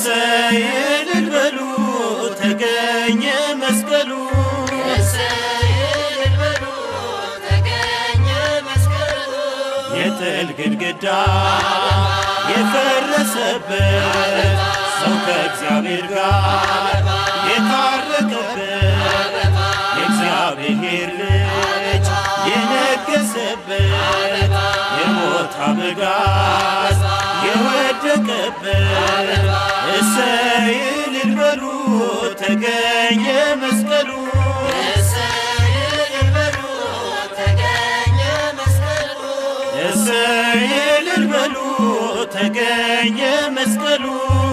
እሰይ እልል በሉ ተገኘ መስቀሉ የጥል ግድግዳ የፈረሰበት ሰው ከእግዚአብሔር ጋር የታረቀበት የእግዚአብሔር ልጅ የነገሰበት የሞት አበጋዝ የወደቀበት እሰይ እልል በሉ ተገኘ መስቀሉ እሰይ እልል በሉ ተገኘ መስቀሉ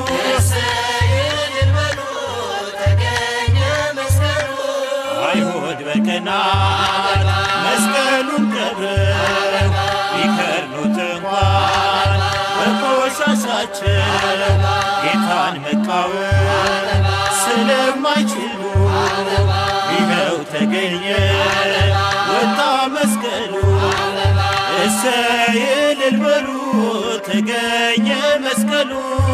አይሁድ በቀናት መስቀሉን ቀብረው ቢከርኑት እንኳን በቆሻሻቸው ጌታን መቃወም ስለማይችሉ ይኸው ተገኘ ወጣ መስቀሉ እሰይ እልል በሉ ተገኘ መስቀሉ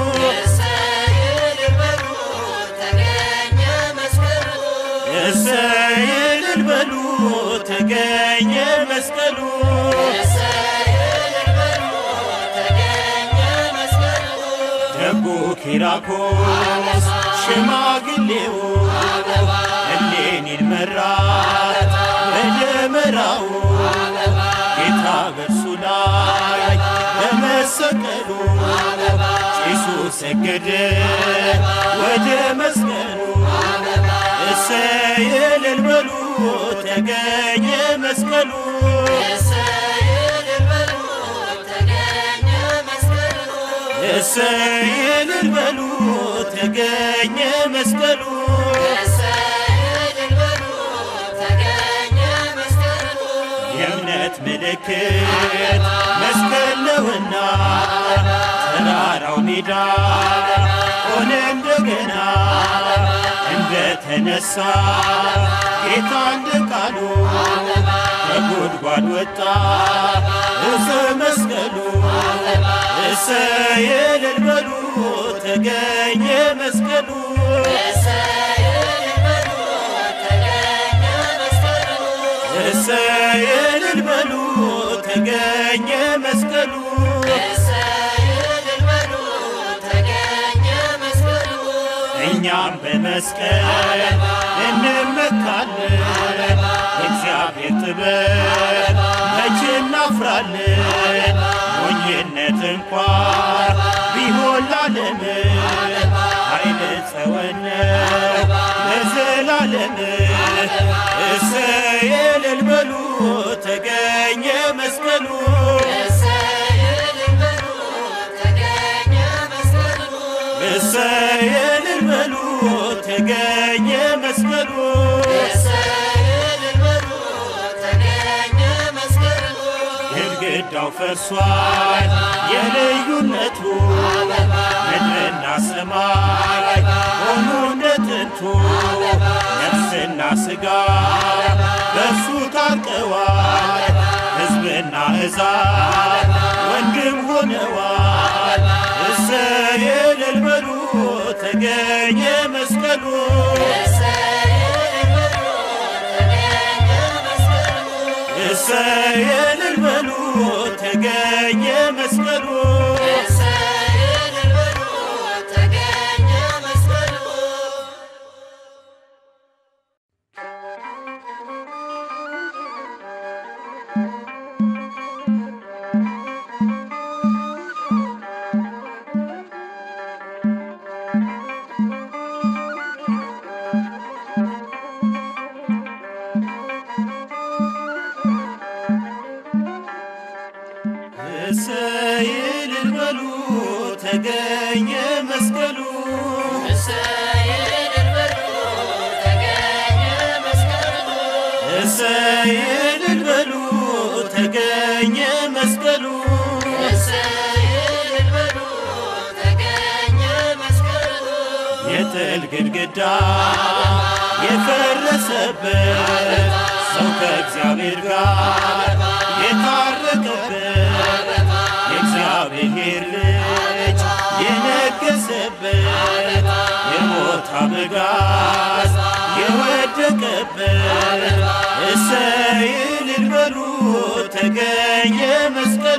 እሰይ እልል በሉ ተገኘ መስቀሉ ደጉ ኪራኮስ ሽማግሌው እሌኒን መራት በደመራው ጌታ በእርሱ ላይ በመሰቀሉ ጭሱ ሰገደ ወደ መስቀሉ እሰይ እልል በሉ ተገኘ መስቀሉ እሰይ እልል በሉ ተገኘ መስቀሉ የእምነት ምልክት መስቀል ነውና ተራራው ሜዳ ሆነ እንደገና እንደተነሳ ጌታ እንደ ቃሉ ከጉድጓድ ወጣ እዘ መስቀሉ እሰይ እልል በሉ ተገኘ መስቀሉ እሰይ እልል በሉ ተገኘ መስቀሉ እኛም በመስቀል እንመካለን እግዚአብሔር ጥበብ መቼ እናፍራለን ሞኝነት እንኳን ቢሆን ላለም ኃይለ ጸወነ ለዘላለም እሰይ እልል በሉ ተገኘ መስቀሉ እሰይ እልል በሉ ተገኘ መስቀሉ ግድግዳው ፈርሷል የልዩነቱ ምድርና ሰማይ ሆኖ እንደ ጥንቱ ነፍስና ሥጋ በእርሱ ታርቀዋል ሕዝብና ሕዛብ ወንድም ሆነዋል እሰይ እልል በሉ ተገኘ መስቀሉ እሰይ እልል በሉ ተገኘ መስቀሉ እሰይ እልል በሉ ተገኘ መስቀሉ እሰይ እልል በሉ ተገኘ መስቀሉ የጥል ግድግዳ የፈረሰበት ሰው ከእግዚአብሔር ጋር የታረቀበት የእግዚአብሔር ልጅ ልጅ የነገሰበት የሞት አበጋዝ የወደቀበት እሰይ እልል በሉ ተገኘ መስቀሉ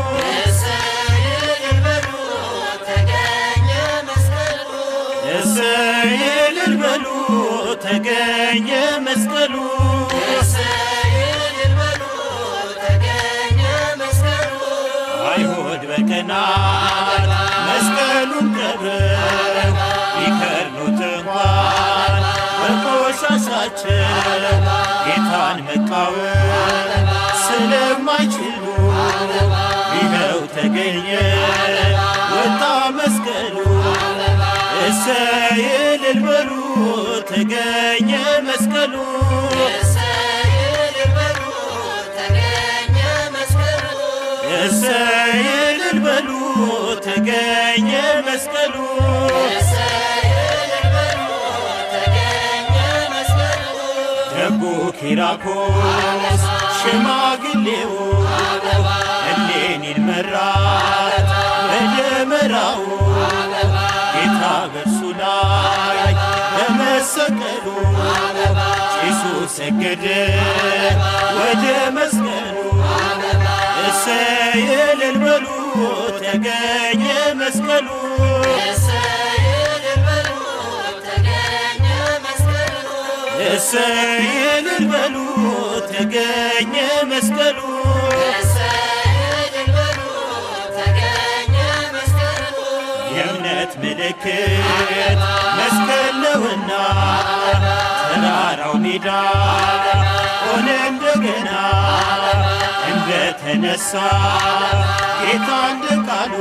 እሰይ እልል በሉ ተገኘ መስቀሉ አይሁድ በቀናት መስቀሉን ቀብረው ቢከርኑት እንኳን በቆሻሻቸው ጌታን መቃወም ስለማይችሉ ይኸው ተገኘ ወጣ መስቀሉ እሰይ እልል በሉ ተገኘ መስቀሉ እሰይ እልል በሉ ተገኘ መስቀሉ ደጉ ኪራኮስ ሽማግሌው እሌኒን መራት በደመራው ጌታ በእርሱ ላይ በመሰቀሉ ጭሱ ሰገደ ወደ መስቀሉ እሰይ እልል በሉ ተገኘ መስቀሉ እሰይ እልል በሉ ተገኘ መስቀሉ የእምነት ምልክት መስቀል ነውና ተራራው ሜዳ ሆነ እንደገና እንደተነሳ ጌታ እንደ ቃሉ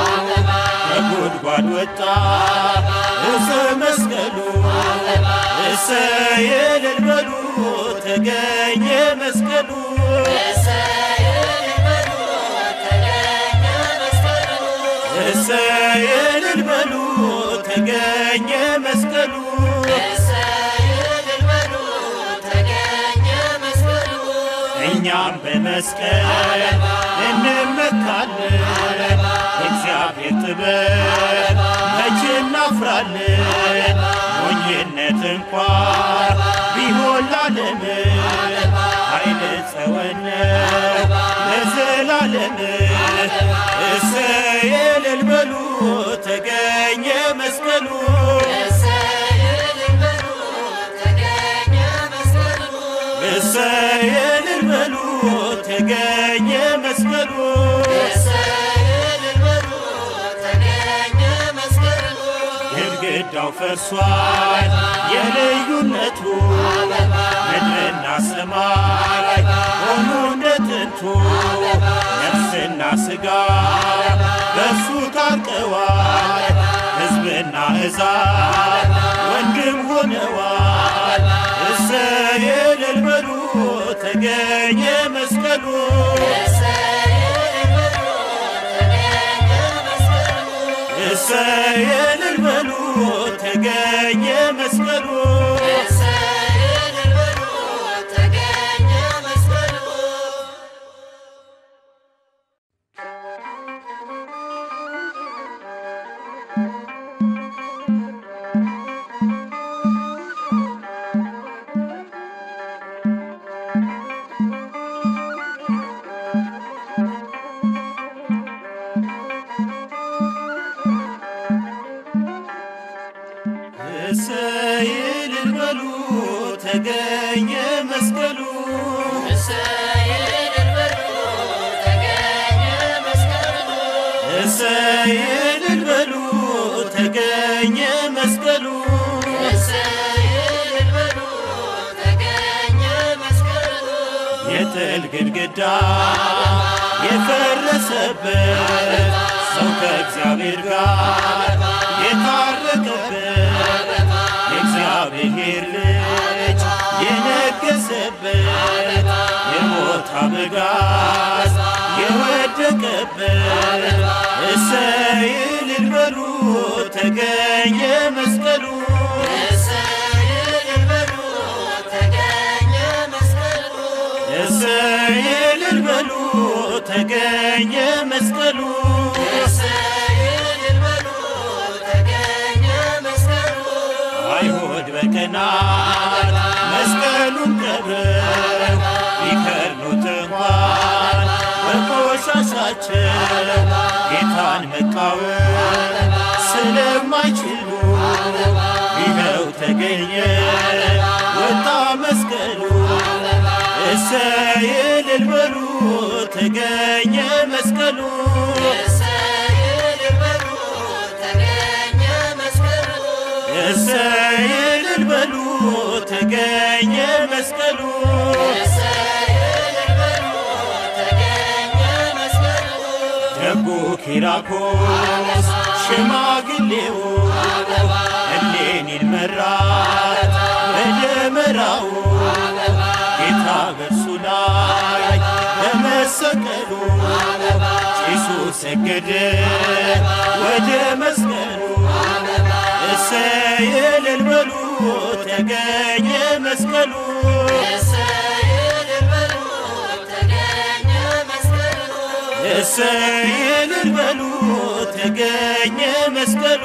ከጉድጓድ ወጣ እፀ መስቀሉ እሰይ እልል በሉ ተገኘ መስቀሉ እሰይ እልል በሉ ተገኘ መስቀሉ እኛም በመስቀል እንመካለን እግዚአብሔር ጥበብ መቼ እናፍራለን ሞኝነት እንኳን ቢሆን ላለም ኃይለ ጸወነ ለዘላለም እሰይ እልል በሉ ተገኘ መስቀሉ እሰይ እልል በሉ ተገኘ መስቀሉ ግድግዳው ፈርሷል የልዩነቱ ምድርና ሰማይ ሆኖ እንደ ጥንቱ ነፍስና ሥጋ በእርሱ ታርቀዋል ሕዝብና ሕዛብ ወንድም ሆነዋል እሰይ እልል በሉ ተገኘ መስቀሉ እሰይ እልል በሉ ተገኘ መስቀሉ እሰይ እልል በሉ ተገኘ መስቀሉ እሰይ እልል በሉ ተገኘ መስቀሉ የጥል ግድግዳ የፈረሰበት ሰው ከእግዚአብሔር ጋር የታረቀበት የእግዚአብሔር ልጅ የነገሰበት የሞት አበጋዝ የወደቀበት እሰይ እልል በሉ ተገኘ መስቀሉ እሰይ እልል በሉ ተገኘ መስቀሉ ቀናት መስቀሉን ቀብረው ቢከርኑት እንኳን በቆሻሻቸው ጌታን መቃወም ስለማይችሉ ይኸው ተገኘ ወጣ መስቀሉ እሰይ እልል በሉ ተገኘ መስቀሉ እሰይ እልል በሉ ተገኘ መስቀሉ ደጉ ኪራኮስ ሽማግሌው እሌኒን መራት በደመራው ጌታ በእርሱ ላይ በመሰቀሉ ጭሱ ሰገደ ወደ መስቀሉ እሰይ እልል በሉ ተገኘ መስቀሉ እሰይ እልል በሉ ተገኘ መስቀሉ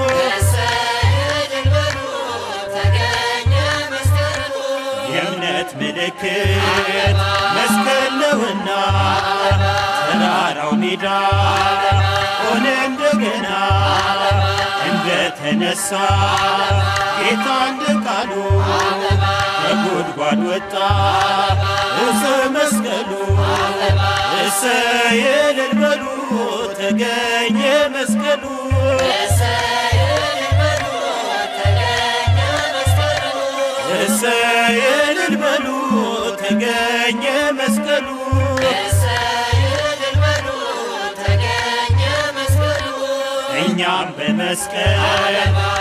የእምነት ምልክት መስቀል ነውና ተራራው ሜዳ ሆነ እንደገና እንደተነሳ ጌታ እንደ ቃሉ ከጉድጓድ ወጣ እፀ መስቀሉ እሰይ እልል በሉ ተገኘ መስቀሉ እሰይ እልል በሉ ተገኘ መስቀሉ እኛም በመስቀል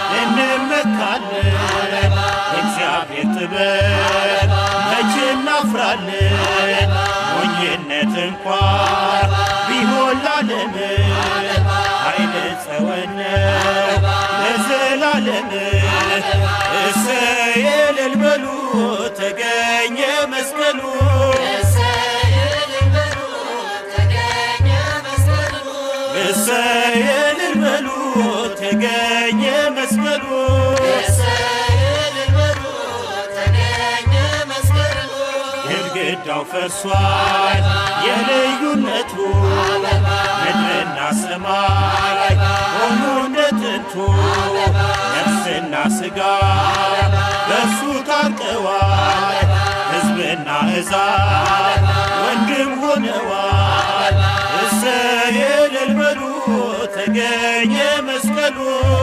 እንመካለን እግዚአብሔር ጥበብ መቼ እናፍራለን ሞኝነት እንኳ ቢሆን ላለም ኃይለ ጸወነ ለዘላለም እሰይ እልል በሉ ተገኘ መስቀሉ እሰይ እልል በሉ ተገኘ መስቀሉ ግድግዳው ፈርሷል የልዩነቱ ምድርና ሰማይ ሆኖ እንደ ጥንቱ ነፍስና ሥጋ በእርሱ ታርቀዋል ሕዝብና ሕዛብ ወንድም ሆነዋል እሰይ እልል በሉ ተገኘ መስቀሉ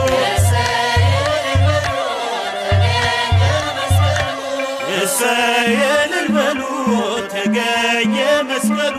እሰይ እልል በሉ ተገኘ መስቀሉ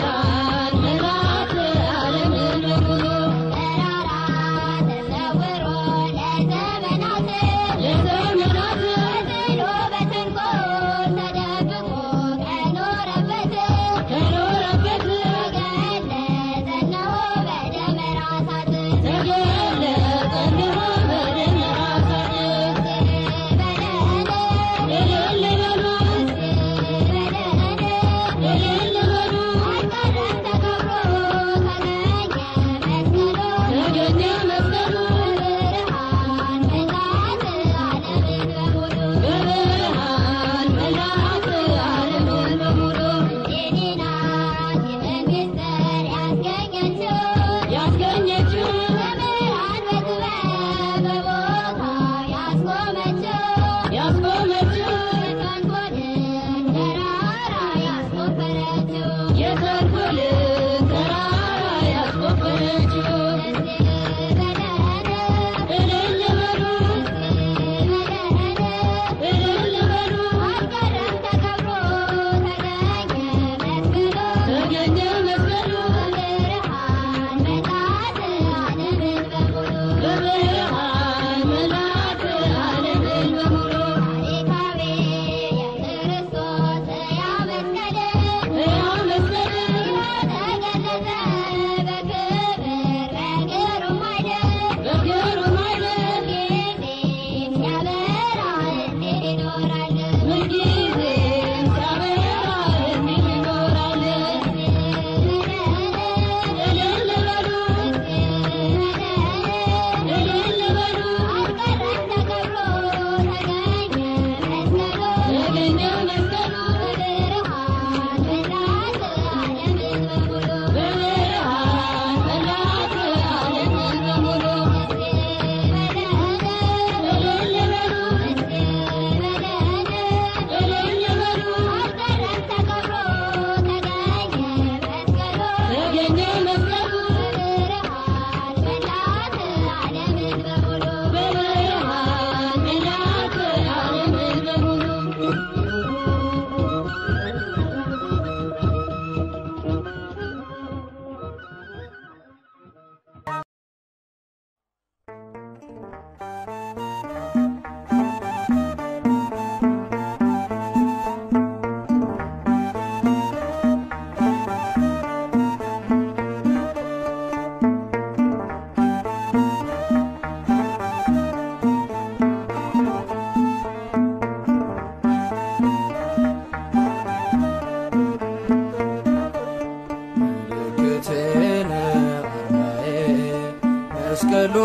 መስቀሉ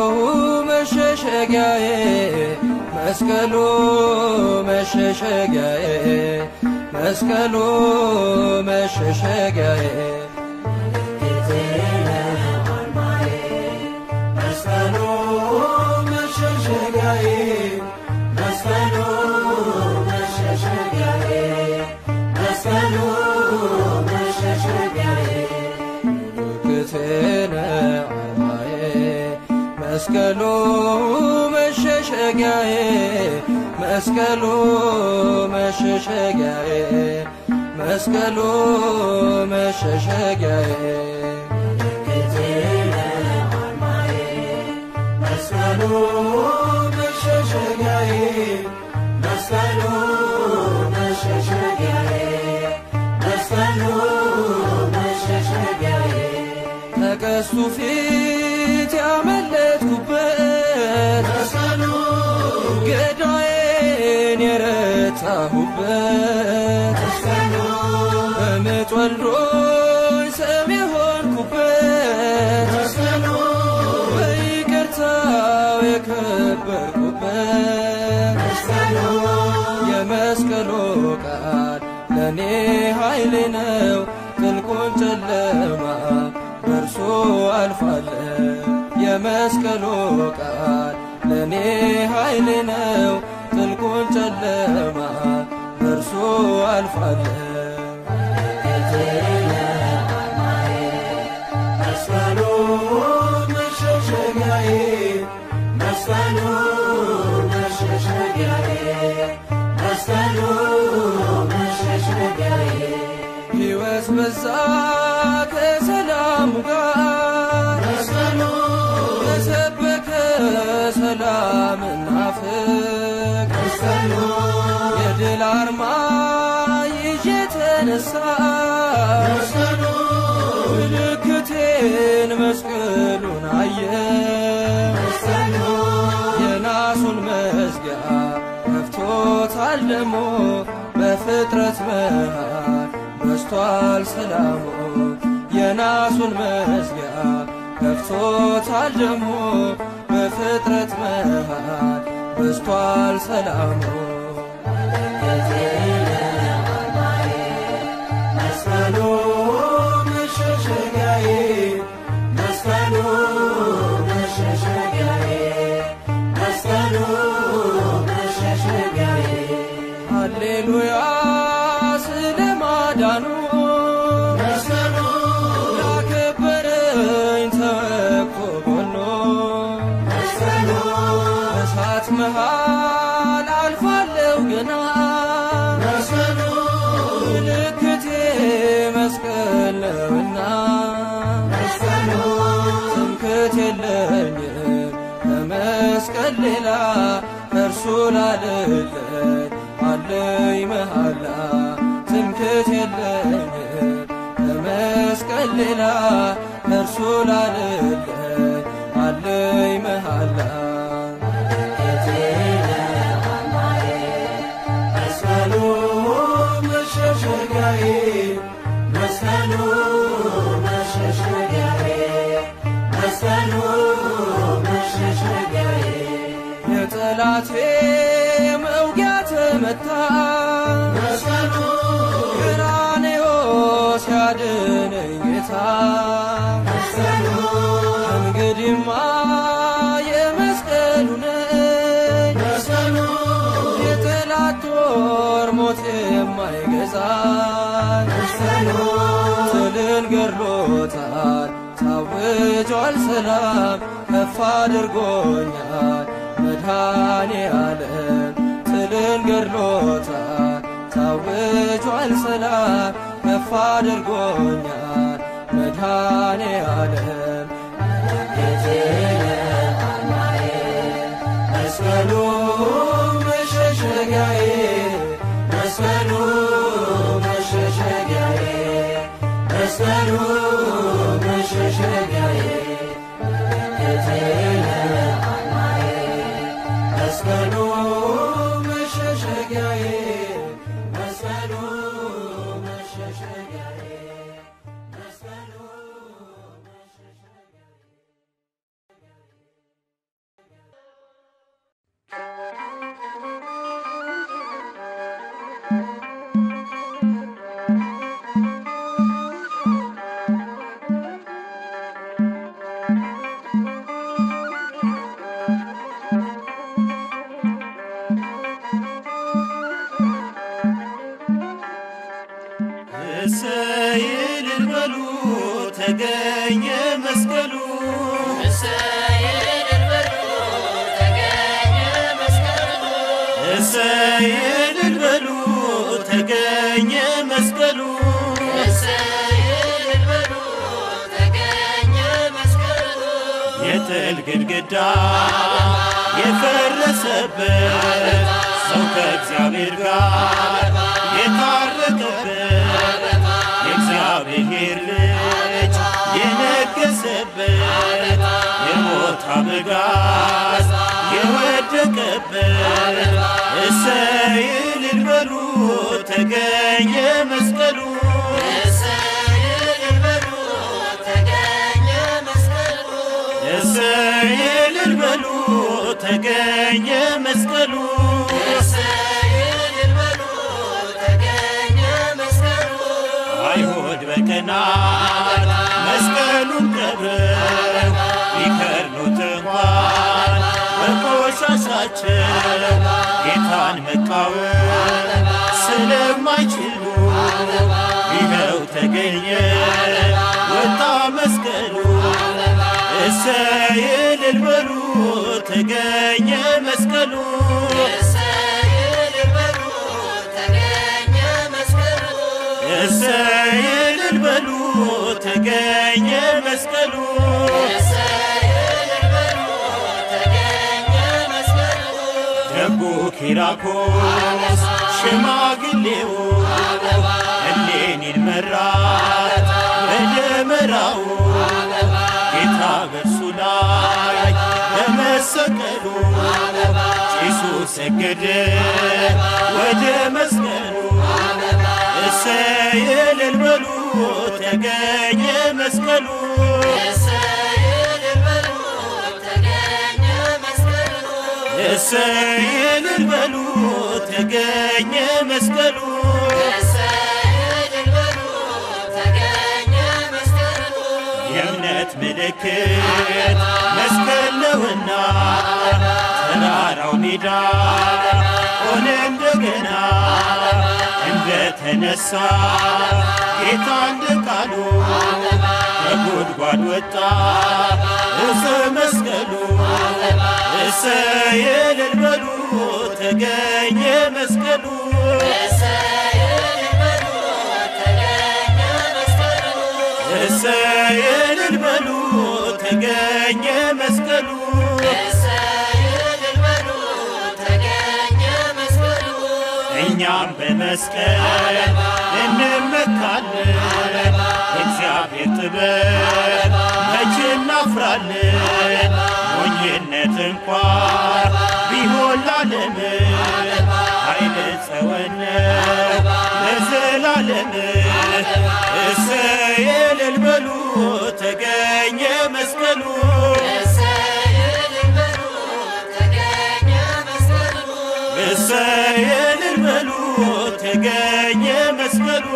መሸሸጊያዬ መስቀሉ መሸሸጊያዬ መስቀሉ መሸሸጊያዬ መስቀሉ መሸሸጊያዬ መስቀሉ መሸሸጊያዬ መስቀሉ መሸሸጊያዬ ምልክቴነ አርማዬ መስቀሉ መሸሸጊያዬ መስቀሉ መሸሸጊያዬ መስቀሉ መሸሸጊያዬ ምልክቴነ አርማዬ መስቀሉ መሸሸጊያዬ መስቀሉ መሸሸጊያዬ መስቀሉ መሸሸጊያዬ ከቀስቱ ፊት ያመለጥኩበት መስቀሉ ገዳዬን የረታሁበት መስቀሉ በምጥ ወልዶኝ ሰው የሆንኩበት መስቀሉ በይቅርታው የከበርኩበት መስቀሉ የመስቀሉ ቃል ለእኔ ኃይሌ ነው ጥልቁን ጨለማ በእርሱ አልፋለሁ የመስቀሉ ቃል ለእኔ ኃይሌ ነው ጥልቁን ጨለማ በእርሱ አልፋለሁ መስቀሉ መሸሸጊያዬ መስቀሉ መሸሸጊያዬ መስቀሉ መሸሸጊያዬ ሕይወት በዛ ከሰላሙ ጋር መስቀሉ የሰበከ ሰላምና ፍቅር መስቀሉ የድል አርማ ይዤ ተነሳ መስቀሉ ምልክቴን መስቀሉን አየ መስቀሉ የናሱን መዝጊያ ከፍቶታል ደሞ በፍጥረት መሃል በስቷል ሰላሙ የናሱን መዝጊያ ከፍቶታል ደሞ በፍጥረት መሃል በስቷል ሰላሙ መስቀሉ መሸሸጊያዬ መስቀሉ መሸሸጊያዬ መስቀሉ መሸሸጊያዬ ሃሌሉያ ስለ ማዳኑ መስቀሉ ያከበረኝ ተወቅቶ ጎኖ መስቀሉ እሳት መሃል አልፋለሁ ገና መስቀሉ ምልክቴ መስቀል ነውና መስቀሉ ትምክት የለኝም ከመስቀል ሌላ እርሱ ላልለኝ አለኝ መሃላ ትምክት የለኝም ከመስቀል ሌላ እርሱ ላልለኝ አለኝ መሃላ መስቀሉ መሸሸጊያዬ መስቀሉ መሸሸጊያዬ መስቀሉ መሸሸጊያዬ የጠላቴ መውጊያ ተመታ መስቀሉ ቀራንዮ ሲያድነኝ ጌታ መስቀሉ እንግዲህማ የመስቀሉ ነኝ መስቀሉ የጠላት ጦር ሞት የማይገዛኝ መስቀሉ ትልን ገድሎታል ታውጇል ሰላም ከፍ አድርጎኛል መድኃኔ ዓለም ትልን ገድሎታል ታውጇል ሰላም ከፍ አድርጎኛል መድኃኔ ዓለም መስቀሉ መሸሸጊያዬ መስቀሉ መሸሸጊያዬ መስቀሉ መሸሸጊያዬ መስቀሉ መሸሸጊያዬ መስቀሉ መሸሸጊያዬ መስቀሉ እሰይ እልል በሉ ተገኘ መስቀሉ እሰይ እልል በሉ ተገኘ መስቀሉ የጥል ግድግዳ የፈረሰበት ሰው ከእግዚአብሔር ጋር የታረቀበት የእግዚአብሔር ልጅ የነገሰበት የሞት አበጋዝ የወደቀበት እሰይ እልል በሉ ተገኘ መስቀሉ እሰይ እልል በሉ ተገኘ መስቀሉ አይሁድ በቀናት መስቀሉን ቀብረው ቢከርኑት እንኳን በቆሻሻቸው ጌታን መቃወም ስለማይችሉ ይኸው ተገኘ ወጣ መስቀሉ እሰይ እልል በሉ ተገኘ መስቀሉ እሰይ እልል በሉ ተገኘ መስቀሉ ደጉ ኪራኮስ ሽማግሌው እሌኒን መራት በደመራው ጌታ በእርሱ ላይ በመሰቀሉ ጭሱ ሰገደ ወደ መስቀሉ እሰይ እልል በሉ ተገኘ መስቀሉ እሰይ እልል በሉ ተገኘ መስቀሉ የእምነት ምልክት መስቀል ነውና ተራራው ሜዳ ሆነ እንደገና እንደተነሳ ጌታ እንደ ቃሉ ከጉድጓድ ወጣ እፀ መስቀሉ እሰይ እልል በሉ ተገኘ መስቀሉ እሰይ እልል በሉ ተገኘ መስቀሉ እኛም በመስቀል እንመካለን እግዚአብሔር ጥበብ መቼ እናፍራለን ሞኝነት እንኳን ቢሆን ላለም ኃይለ ጸወነ ለዘላለም እሰይ እልል በሉ ተገኘ መስቀሉ እሰይ እልል በሉ ተገኘ መስቀሉ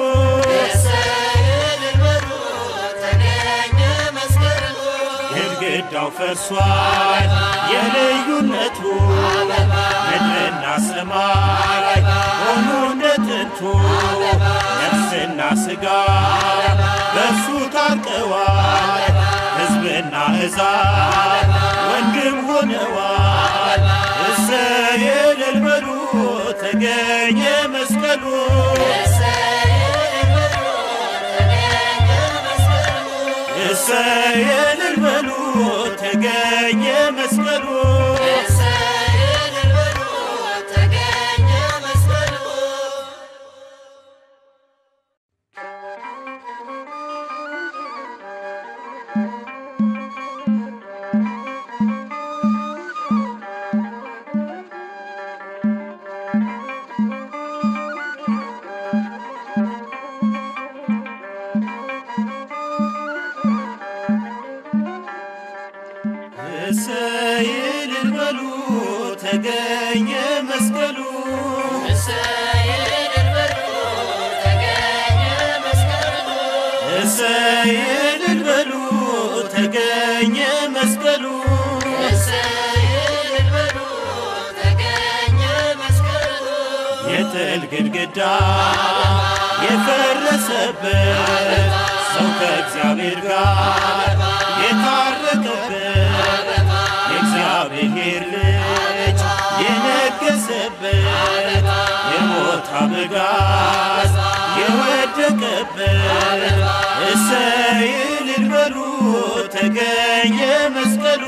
ግድግዳው ፈርሷል የልዩነቱ ምድርና ሰማይ ሆኑ እንደ ጥንቱ ነፍስና ሥጋ በእርሱ ታርቀዋል ሕዝብና ሕዛብ ወንድም ሆነዋል እሰይ እልል በሉ ተገኘ መስቀሉ እሰይ እልል በሉ ተገኘ መስቀሉ እሰይ እልል በሉ ተገኘ መስቀሉ እሰይ እልል በሉ ተገኘ መስቀሉ የጥል ግድግዳ የፈረሰበት ሰው ከእግዚአብሔር ጋር የታረቀበት የእግዚአብሔር ልጅ የነገሰበት የሞት አበጋዝ የወደቀበት እሰይ እልል በሉ ተገኘ መስቀሉ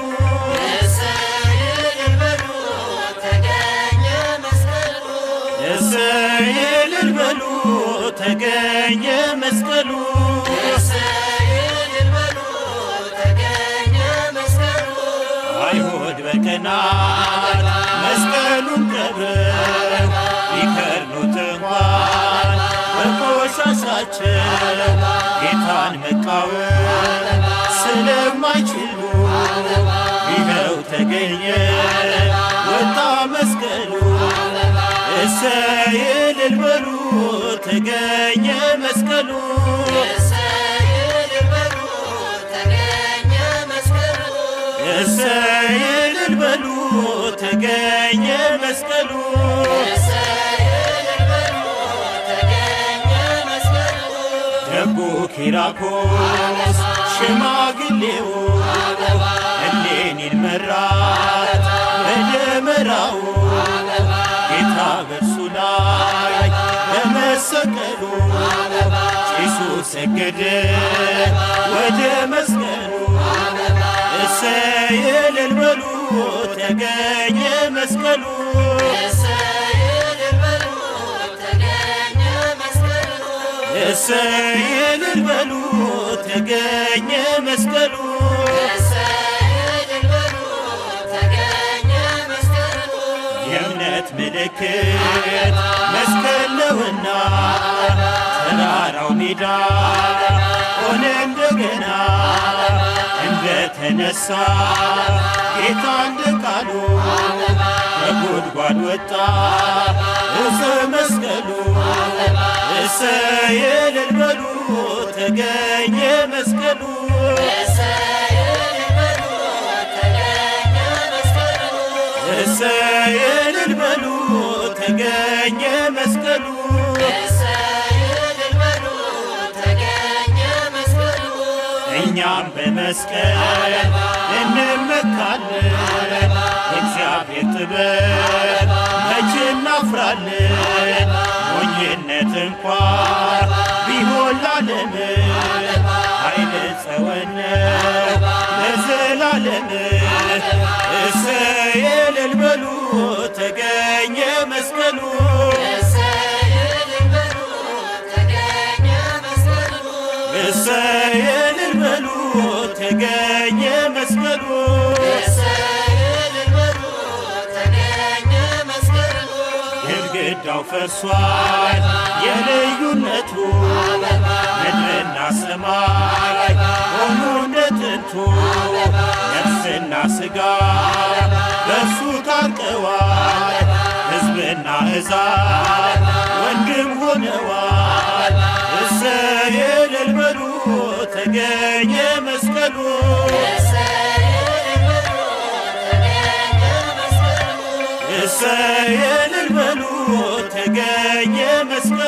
እሰይ እልል በሉ ተገኘ መስቀሉ አይሁድ በቀናት መስቀሉን ቀብረው ቢከርኑት እንኳን በቆሻሻቸው ጌታን መቃወም ስለማይችሉ ይኸው ተገኘ ወጣ መስቀሉ እሰይ እልል በሉ ተገኘ መስቀሉ እሰይ እልል በሉ ተገኘ መስቀሉ ደጉ ኪራኮስ ሽማግሌው እሌኒን መራት በደመራው ጌታ በእርሱ ላይ በመሰቀሉ ጭሱ ሰገደ ወደ መስቀሉ እሰይ እልል በሉ ተገኘ መስቀሉ እሰይ እልል በሉ ተገኘ መስቀሉ የእምነት ምልክት መስቀል ነውና ተራራው ሜዳ ሆነ እንደገና እንደተነሳ ጌታ እንደ ቃሉ ከጉድጓድ ወጣ እፀ መስቀሉ እሰይ እልል በሉ ተገኘ መስቀሉ እሰይ እልል በሉ ተገኘ መስቀሉ እኛም በመስቀል እንመካለን እግዚአብሔር ጥበብ መቼ እናፍራለን ሞኝነት እንኳን ቢሆን ላለም ኃይለ ጸወነ ለዘላለም እሰይ እልል በሉ ተገኘ መስቀሉ እሰይ እልል በሉ ተገኘ መስቀሉ ግድግዳው ፈርሷል የልዩነቱ ምድርና ሰማይ ሆኑ እንደ ጥንቱ ነፍስና ሥጋ በእርሱ ታርቀዋል ሕዝብና ሕዛብ ወንድም ሆነዋል እሰይ እልል በሉ ተገኘ መስቀሉ እሰይ እልል በሉ ተገኘ መስቀሉ